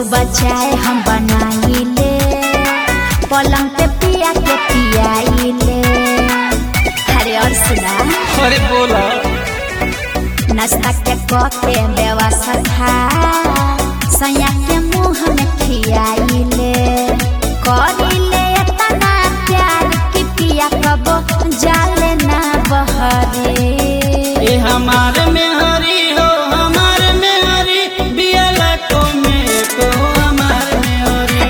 सुबह चाय हम बनाइले पलंग पे पिया के पियाइले अरे और सुना अरे बोला नाश्ता के कके व्यवस्था सैया के मुंह में खियाइले करिले इतना प्यार कि पिया कबो जाले ना बहरे ए हमार में हरी हो हमार में हरी बियाला को में को हमार में हरी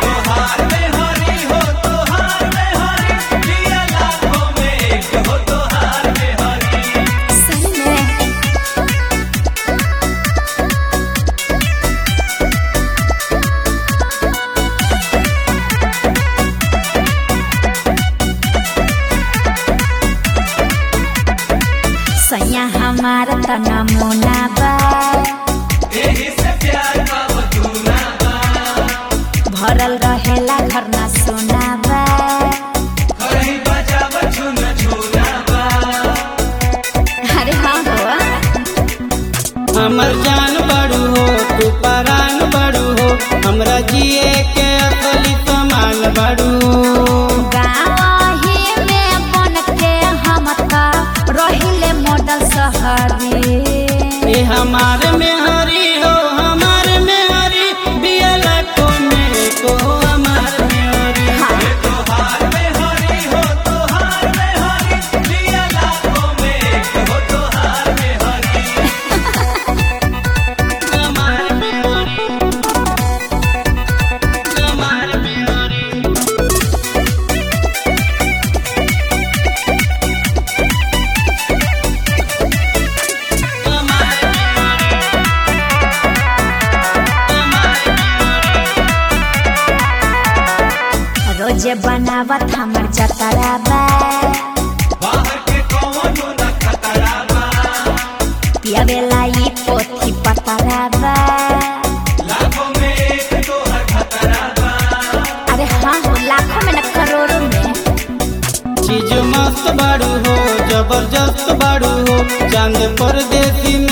सही में सैया हमार त नमूना बा भरल रहेला घर ना सोना बा अरे हाँ हो हमर जान बड़ू हो तू परान बड़ू हो हमरा जिए के असली समान बड़ू गाँवही में बन के हम त रहिले मॉडल शहरी ए हमार में हरी हो हमार में हरी बियाला को में को हमार में हरी हाँ हमार में हरी हमार में हरी हमार में रोजे बनावत हमर जतरा बा पियावेला ई पोथी पतरा बा अरे हाँ हो लाखों में न करोड़ों में चीज मस्त बाड़ू हो जबरदस्त बाड़ू हो चांद परदेसी